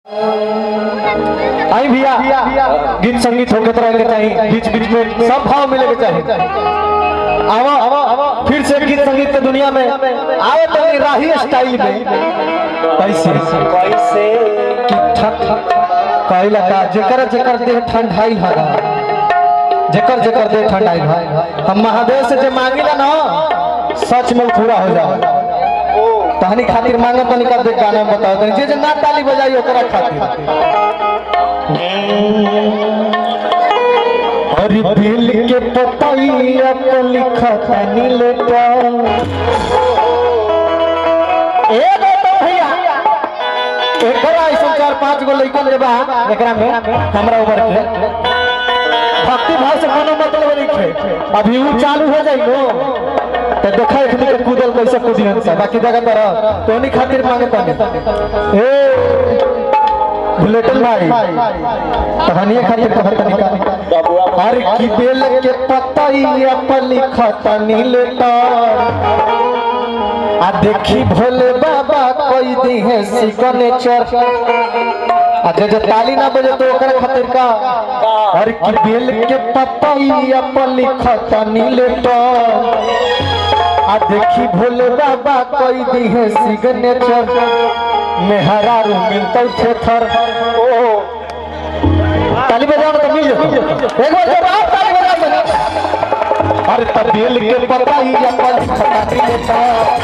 आई भैया गीत संगीत होके तो रहेंगे चाहिए बीच बीच में सब भाव मिले के चाहिए आवा आवा फिर से गीत संगीत के दुनिया में आवे तो राही स्टाइल में कैसे कैसे कि ठक ठक कहला का जेकर जेकर देह ठंडाई हगा जेकर जेकर देह ठंडाई हगा हम महादेव से जे मांगिला ना सच में पूरा हो जाए तहनी खातिर मांगे तनी का देख गाना में बताओ तनी जे जे ना ताली बजाई ओकरा खातिर अरे दिल के पतैया पे लिखा तनी लेटा ए बेटा भैया एकरा ऐसा चार पांच गो लइकन जे बा एकरा में हमरा ऊपर के भक्ति भाव से कोनो मतलब नहीं है अभी वो चालू हो जाई नो तो देखा इतनी के कूदल कैसे कूदियन से बाकी जगह तरह तो नहीं खातिर मांगे तने ए बुलेटिन भाई कहानी खातिर कहत तनिका बबुआ अरे की बेल के पतैया पर लिखा तनी लेटा आ देखी भोले बाबा कोई दी है सिग्नेचर आ जे जे ताली ना बजे तो ओकरा खातिर का और की बेल के पतैया पर लिखा तनी लेटा आ देखी भोले बाबा कोई दी है सिग्नेचर मेहरा रू मिलते थे थर ओ ताली बजाओ ना तो मिल जाता एक बार जब आप ताली बजा देना अरे तब बेल के पतैया पर लिखा तनी लेटा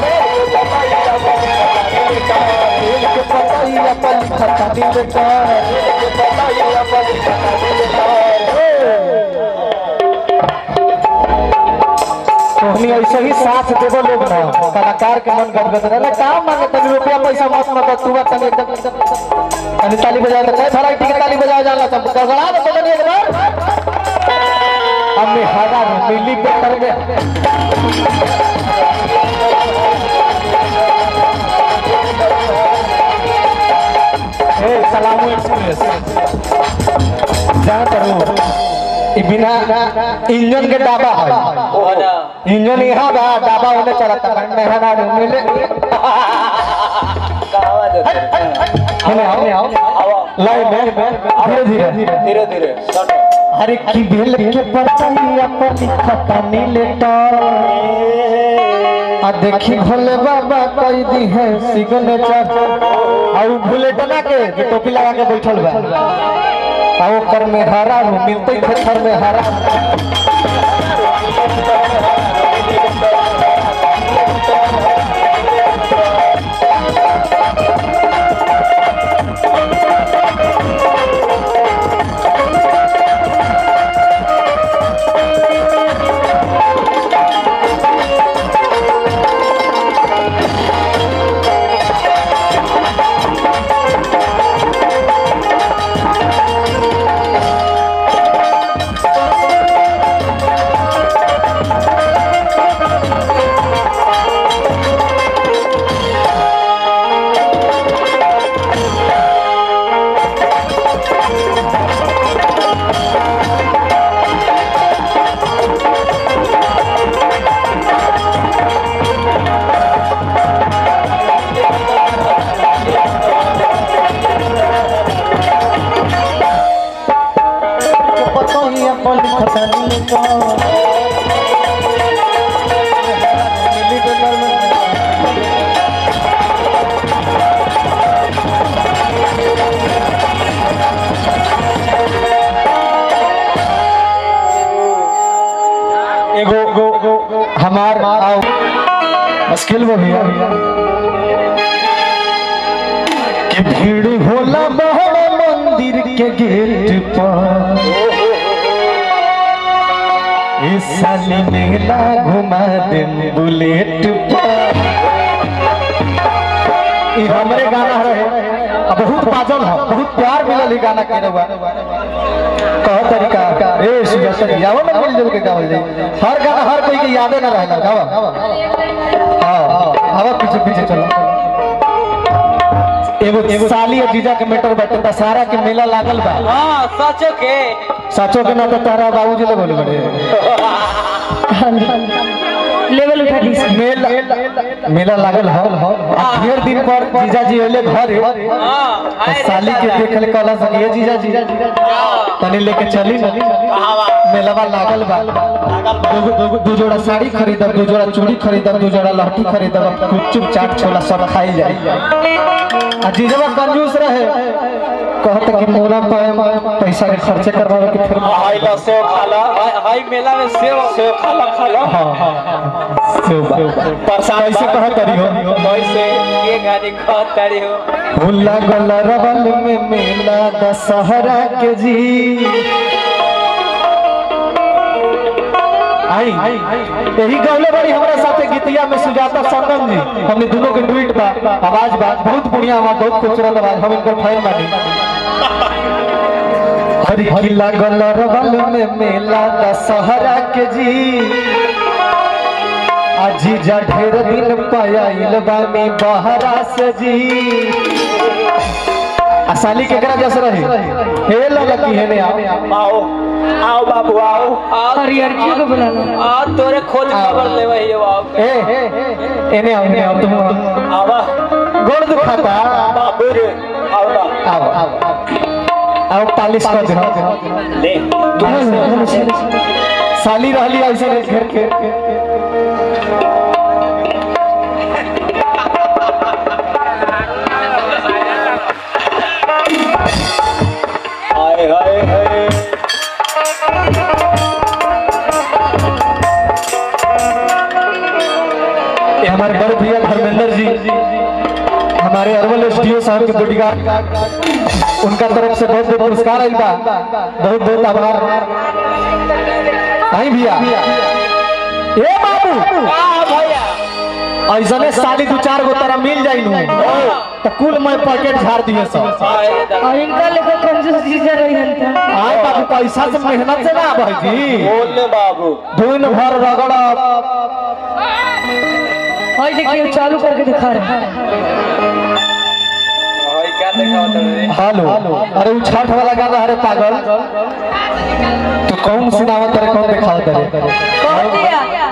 बेल के पतैया पर लिखा तनी लेटा तोहनी ऐसे ही साथ देबो लोग ना कलाकार के मन गदगद रहला काम मांगे तनी रुपया पैसा मत मत तू बात तनी एकदम तनी ताली बजाए तो कैसा लाइट की ताली बजाए जाला सब गड़गड़ा दे तनी एक बार हमें हरा मिली पे कर गया ए सलामू एक्सप्रेस जहाँ करूँ ई बिना इंजन के डाबा है ओ है ना इंजन यहाँ बा डाबा होने चलता है मेहना मिले कहावा दे हमें हमें आओ आवा लाइन में धीरे धीरे धीरे धीरे सटो अरे की बेल के पतैया पर लिखा नीलेटा आ देखी भोले बाबा कई दी है सिग्नेचर और बुलेटना के जो टोपी लगा के बैठल बा आ ओकर में हरा रू मिलते थे थर में हरा पतैया पर लिखा नीलेटा एगो एगो हमार आओ मुश्किल वो भैया कि भीड़ होला बहरा मंदिर के गेट पर इस साली मेला घुमा दे बुलेट पर ई हमरे गाना रहे अब बहुत बाजल है बहुत प्यार मिलल ई गाना के रहुआ कह तरीका ए सुजत यावो ना मिल जुल के गावल जाई हर गाना हर कोई के यादे ना रहना गावा हां आवा पीछे पीछे चलो एगो एगो साली और जीजा के मैटर बैठे दशहरा के मेला लागल बा हाँ सचो के सचो के ना तो तारा बाबूजी ले बोले बड़े लेवल उठा दी मेला मेला लागल हल आ ढेर दिन पर जीजाजी अइले घरे तो साली के देखल कहला सक ये जीजाजी तनी लेके चली ना मेलावा लागल बा दो- दो- दो जोड़ा साड़ी खरीदब दो जोड़ा चूड़ी खरीदब दो जोड़ा लहठी खरीदब गुपचुप चाट छोला सब खाई जाई आ जीजवा कंजूस रहे कहत कि मोरा पे पैसा के खर्चे करवावे के फिर हाई ला सेव खाला हाई मेला में सेव सेव खाला खाला हाँ हाँ सेव बा। प्रसाद कैसे कहत रही हो कैसे ये गाड़ी कहत तारी हो भूला गला रवल में मेला दशहरा के जी आई यही गौले बड़ी हमारे साथे गीतिया में सुजाता सरदम जी हमने दोनों के ट्वीट बा आवाज बा बहुत बढ़िया आवाज बहुत खूबसूरत आवाज हम इनकर फैन बानी हरी भूला गला रवल में मेला दशहरा के जी अजी जा ढेर दिन पायल बानी बहरा से जी आ साली केकरा जस रहे हे लड़की है ने आओ आओ आओ बाबू आओ आओ हरियरकी को बुला लो आ तोरे खोज खबर ले वही आओ ए एने आओ एने आओ तुम आवा गोड़ दुखाता बाबू रे आओ ना आओ आओ आओ पालिश कर दे ले साली रहली ऐसे नहीं घेर के हाय हाय हाय ये हमारे बड़े भैया धर्मेंद्र जी हमारे अरवल एसडीओ साहब के बॉडीगार्ड उनका तरफ से बहुत बहुत पुरस्कार आइल बा बहुत बहुत आभार आई भैया ए बाबू आ भैया ऐसने साली दू चार गो तरह मिल जाई नु तो कुल मैं पैकेट झाड़ दिए सब हाय दादा और इनका लेकर कंजूस जीजा रही हन आए बाबू पैसा से मेहनत से ना भाई जी बोल ले बाबू दिन भर रगड़ा और देखिए चालू करके दिखा रहे हैं हाय क्या देखा रे हेलो अरे वो छठ वाला गाना अरे पागल तो कौन सुनावत रे कौन दिखावत रे कह दिया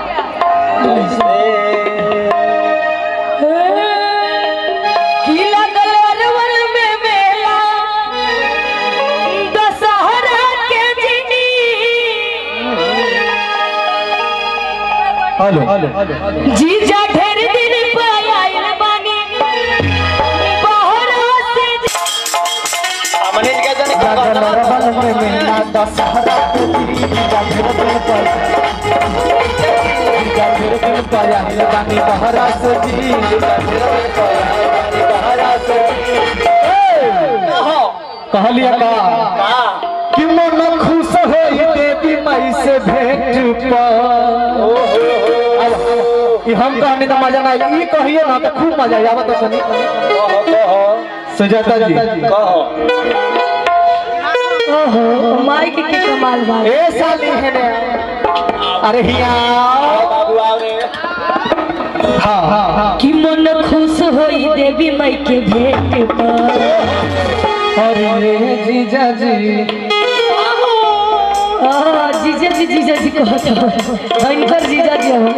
की लगल अरवल में मेला दशहरा के जिनी हेलो जीजा ढेर दिन पे आइल बानी बहरा से सामने क्या जाने क्या लगल कहता रबल में मेला दशहरा के दिन जागर दिन पर जागर दिन पर आइल बानी बहरा से जी कहलिया का कि मन खुश होई देवी मई से भेंट पर ई हम कहने का मजा ना ई कहिए ना तो खूब मजा आई आवत सुनी कहो कहो सुजाता जी कहो ओहो माई के के कमाल बा ए साली है ने अरे हिया आओ बाबू आओ रे हां हां हां कि मन खुश होई देवी माई के भेंट पर अरे जीजा जी आ, जीजा जी जीजा जी कहत हो इनकर जीजा जी हो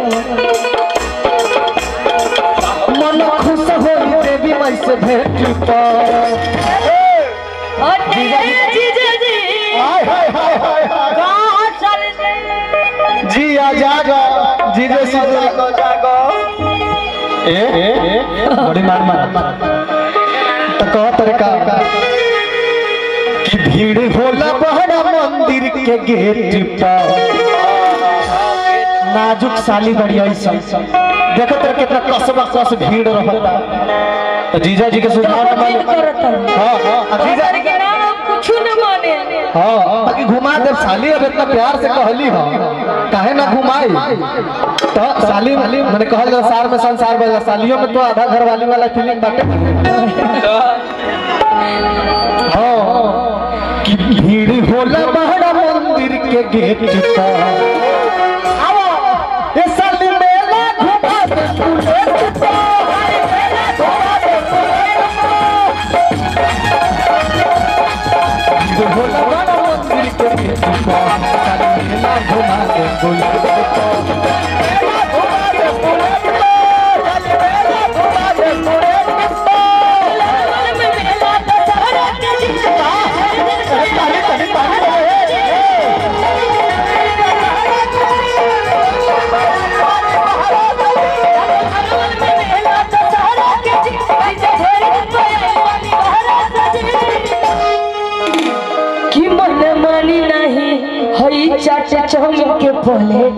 मन खुश होई देवी मई से भेंट पर और जीजा जी हाय हाय हाय हाय हाय कहाँ चल गए जी आ जागा जीजे से जागो जागो ए ए बड़ी मार मार तो कह तरीका कि भीड़ होला बहरा मंदिर के गेट पर नाजुक साली बड़ी ऐसा देखो तर कितना कसबा कस भीड़ रहता तो जीजा जी के सुझाव न माने हाँ हाँ अब जीजा के नाम कुछ न माने हाँ बाकी घुमा दे साली अब इतना प्यार से कहली हो काहे ना घुमाई तो साली वाली मैंने कहल जा सार में संसार बजा सालियों में तो आधा घर वाली वाला फीलिंग बाटे हाँ कि भीड़ होला बहरा मंदिर के गेट पर आओ ये साली मेला घुमा दे बुलेट पर मेला घुमा दे बुलेट पर भीड़ होला बहरा मंदिर के गेट चाटे चाउमीन के प्लेट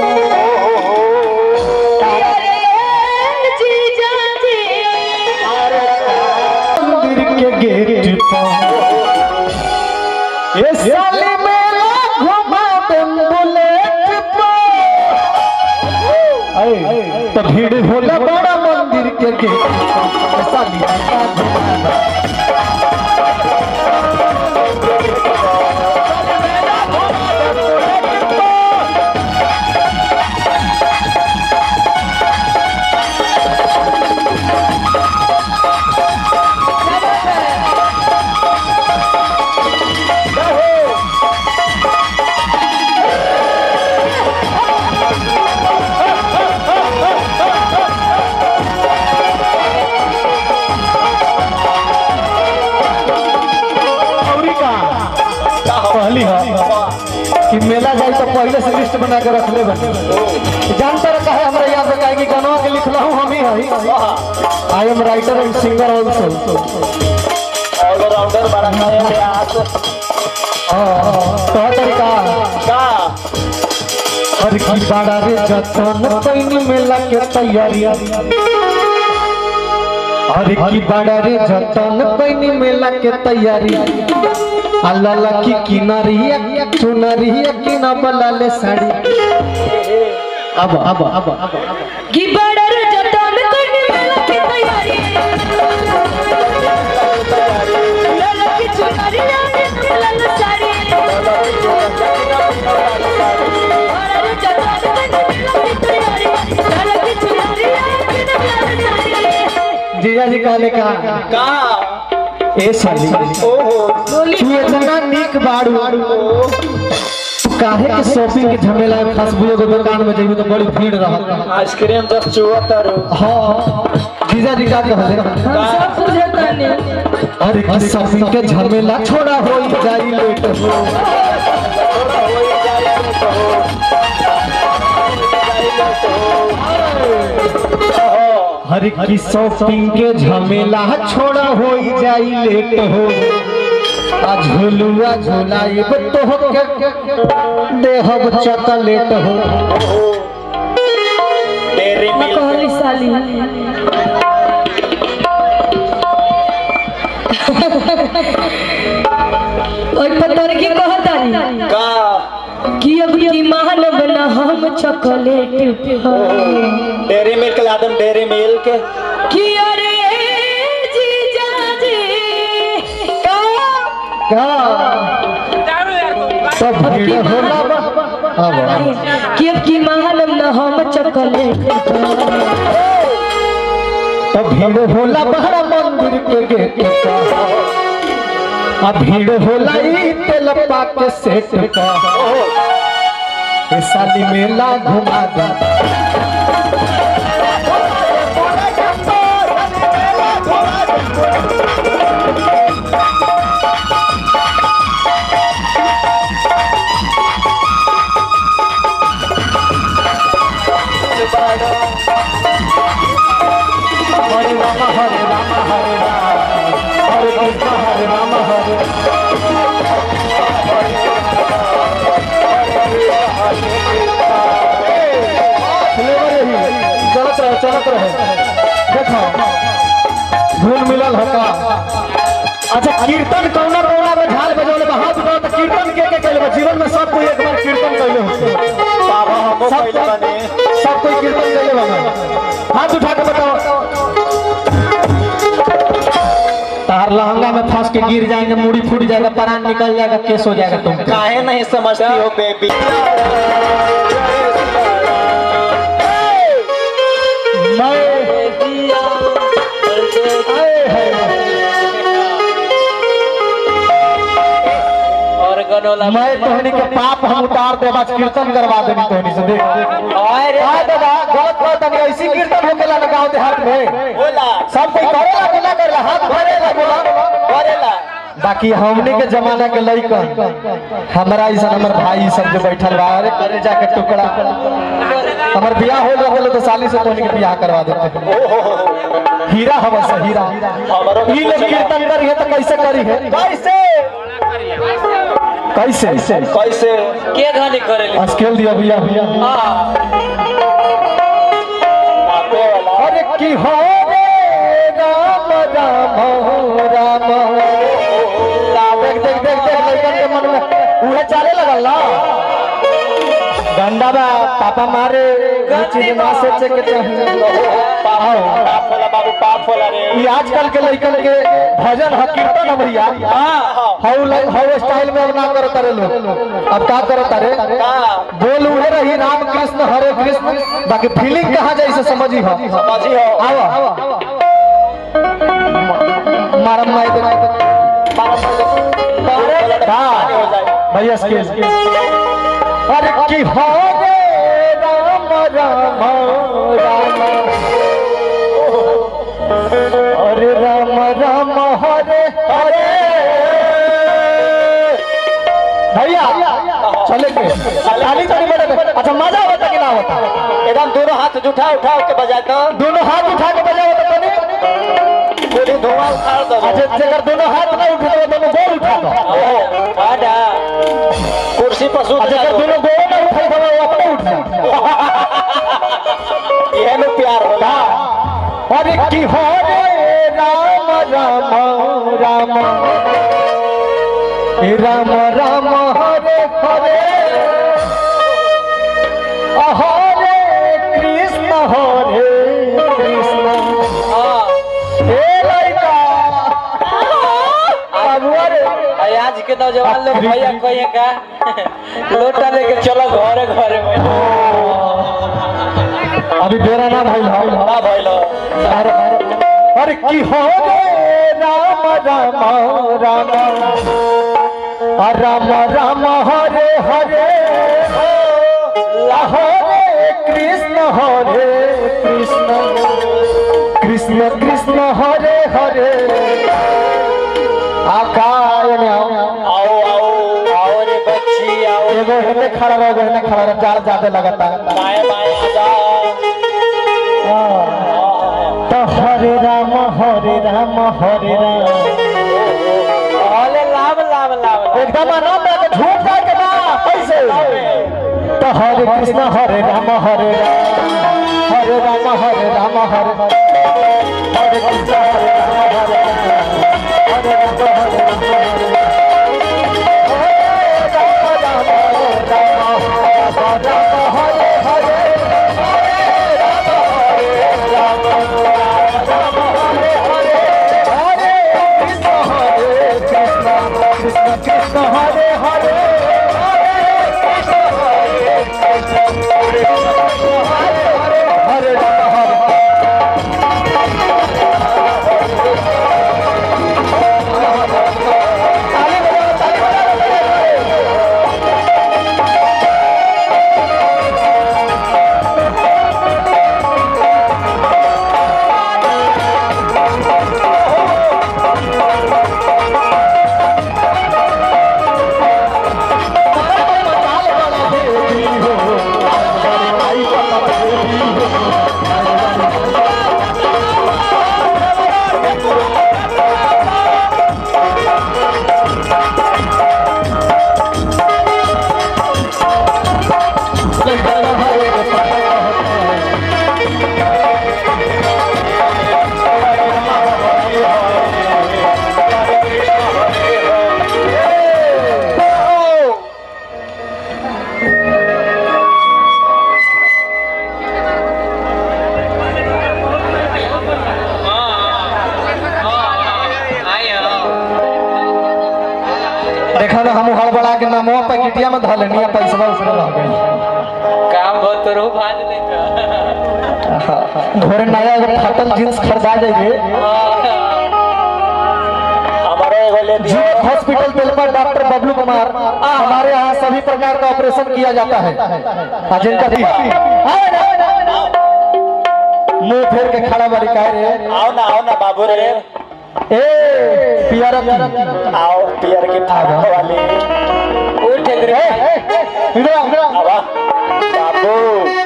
जीजा जी मंदिर के गेट पर ये साली मेला घुमा दे बुलेट पर ऐ, तो भीड़ होला बड़ा मंदिर के गेट पर। ये साली मेला घुमा दे। औरी का पहली है कि मेला जाए तो पहले से लिस्ट बना के रख ले जानते रहे कहे हमरा याद है कि गानवा के लिखला हूँ हम ही है I am writer and singer also allrounder बड़ा खाए प्यास तो तरीका का हर की बाड़ा रे जतन पैनी मेला के तैयारी हर की बाड़ा रे जतन पैनी मेला के तैयारी अल्लाह की किनारिया चुनरिया की न बलाले साड़ी अब अब अब अब की बड़ा रे जतन करने मेला की तैयारी लाला की चुनरिया लाल साड़ी बड़ा रे जतन करने मेला की तैयारी लाला की चुनरिया लाल साड़ी जीजा जी कहले का का ए साली ओहो तू इतना निक बाड़ू काहे के शॉपिंग के झमेला में फंस बुझो के दुकान में जेबू तो बड़ी भीड़ रहत आइसक्रीम रख चुआ तारू हाँ जीजा जी का कहले हम सब बुझता नहीं अरे की शॉपिंग के झमेला छोड़ा हो जाई लेट हो हर की शॉपिंग के झमेला छोड़ा हो जाई लेट हो आ झुलुआ झुलाइब तो हो के देहब चॉकलेट हो डेरी मिल्क कहली साली ओइ पत्थर की कहतानी का कि अब की मानव न हम चॉकलेट पे डेरी मिल्क ला दम डेरी मिल्क कि अरे जीजा जी का का सब भीड़ होला बा अब अब कि अब की मानव न हम चॉकलेट तो भीड़ होला बहरा मंदिर के गेट पर आ भीड़ होला ई तेलप्पा के सेट पर ए साली मेला घुमा दे हरे राम हरे राम हरे राम हरे कृष्ण हरे राम हरे चलत रहे चलत रहे देखो धुन मिलल हका अच्छा कीर्तन कौना कौना में झाल बजौले बा हाथ उठाओ तो कीर्तन के के कैले बा जीवन में सब कोई एक बार कीर्तन कैले होते बाबा हमो सब पहले बने कोई सब कोई कीर्तन कैले बा हाथ उठा के बताओ तार लहंगा में फंस के गिर जाएंगे मुड़ी फूट जाएगा प्राण निकल जाएगा केस हो जाएगा तुम काहे नहीं समझती हो बेबी और गनोला मैं तोहनी के पाप हम उतार दे बस कीर्तन करवा देनी तोहनी से देख अरे का दादा गलत बात नहीं ऐसी कीर्तन होकेला ना गांव देहात में बोला सब कोई करेला कि ना करेला हाथ भरेला बोला करेला बाकी हमने के जमाना के लइकन हमरा ऐसा हमर भाई सब जो बैठल बा अरे करे जाके टुकड़ा हमर बियाह हो गए तो साली से तोहनी के बियाह करवा देते हीरा हवा से हीरा ई लोग कीर्तन करी है तो कैसे करी है कैसे कैसे कैसे के घानी करेली स्केल दिया भैया भैया हाँ नापे वाला अरे की हो रे राम राम राम देख देख देख देख लड़कन के मन में उहे चाले लगल ना डंडा बा पापा मारे चीज ना सोचे के चाहिए आओ पाप होला बाबू पाप होला रे ये आजकल के लड़कन के भजन ह कीर्तन ह भैया हाउ लाइक हाउ स्टाइल में अब ना करो तारे लोग अब का करो तारे बोल उहे रही राम कृष्ण हरे कृष्ण बाकी फीलिंग कहाँ जाए से समझी हो समझी हो आओ मारम माई दे भैया स्केल अरे की हो रे राम राम राम अरे राम राम हरे हरे भैया चले के ताली ताली बजे अच्छा मजा होता कि ना होता एकदम दोनों हाथ उठा उठा के बजाए तो दोनों हाथ उठा के बजा होता तनी पूरी धुआं उखाड़ दो अच्छा जेकर दोनों हाथ ना उठे तो दोनों गोल उठा दो आडा कुर्सी पर सूत अच्छा जा जेकर दोनों गोल ना उठाई तो वो अपने उठ जा ये में प्यार होला अरे की हो रे राम राम राम हे राम राम हरे हरे हरे कृष्ण हरे कृष्ण हाँ हे लड़का बाबुआ रे अरे आज के नौजवान लोग भैया कहिए का लोटा लेके चलो घरे घरे में अभी बेरा ना भाई भाई ना भइलो अरे अरे की हो रे राम राम राम आ राम राम हरे हरे हरे कृष्ण हरे कृष्ण कृष्ण कृष्ण हरे हरे आकाय में आओ आओ आओ आओ रे बच्ची आओ एगो हेने खड़ा रहो एगो हेने खड़ा रहो जार ज्यादा लगता है बाएं बाएं आ जाओ तो हरे राम हरे राम हरे राम अरे लाभ लाभ लाभ लाभ एकदम आराम में आके झूठ जाए के ना कैसे तो हरे कृष्ण हरे राम हरे राम हरे राम हरे राम हरे हरे कृष्ण हरे राम हरे राम हरे राम हरे राम हरे कृष्ण कृष्ण हरे हरे हरे राम हरे ताली बजाओ ताली बजाओ देखा ना हम हड़बड़ा के नामवा पैकेटिया में धले नहीं पैसा उसने रह गई काम बहुत रो भाज लेगा घोरे नया एगो फटल जींस खरीदा जाइए हमारे एगो ले दियो जीवक हॉस्पिटल तेलपा डॉक्टर बबलू कुमार हमारे यहाँ सभी प्रकार का ऑपरेशन किया जाता है आ, जिनका भी मुंह फेर के खड़ा बड़ी कह रे आओ ना आओ ना बाबू रे ए पियर आओ पियर की थाना वाली उठ रे आवा बाबू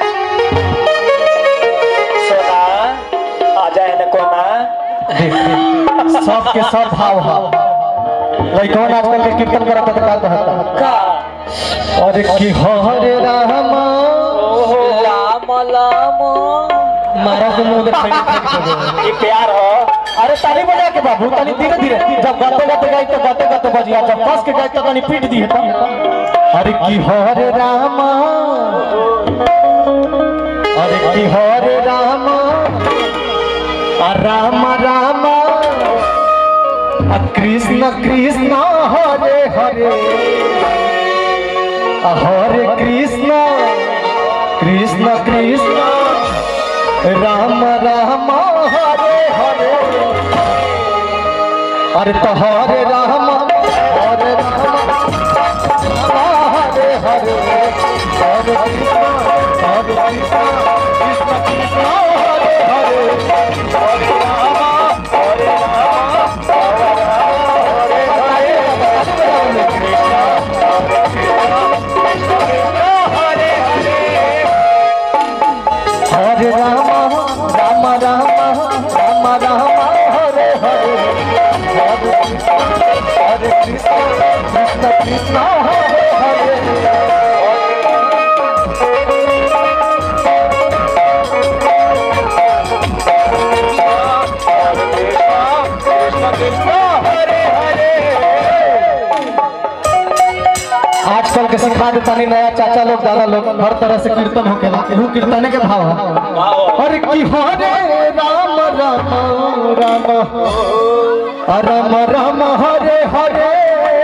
सोना आ जाए न कोना सब के सब भाव हा लइकवन आजकल के कीर्तन करत त का कहता का अरे कि हरे राम लाम लाम मारा के मुंह दे फेंक फेंक दे ये प्यार हो अरे ताली बजा के बाबू तनी धीरे धीरे जब गाते गाते गाई तो गाते गाते बजिया जब कस के गाई तो तनी पीट दी है अरे की हरे राम अरे की हरे राम आ राम राम आ कृष्ण कृष्ण हरे हरे आ हरे कृष्ण कृष्ण कृष्ण राम राम हरे हरे अरे तो हरे राम हरे राम राम हरे हरे हरे कृष्ण हरे कृष्ण कृष्ण कृष्ण हरे हरे हरे राम हरे राम हरे राम हरे हरे कृष्ण हरे कृष्ण कृष्ण कृष्ण हरे हरे हरे राम राम राम राम राम हरे हरे हरे कृष्ण हरे कृष्ण कृष्ण कृष्ण हरे हरे कृष्ण कृष्ण हरे हरे आजकल के सिखा देता नहीं नया चाचा लोग दादा लोग हर तरह से कीर्तन होके ला एहू कीर्तने के भाव है अरे की हरे राम राम राम राम राम हरे हरे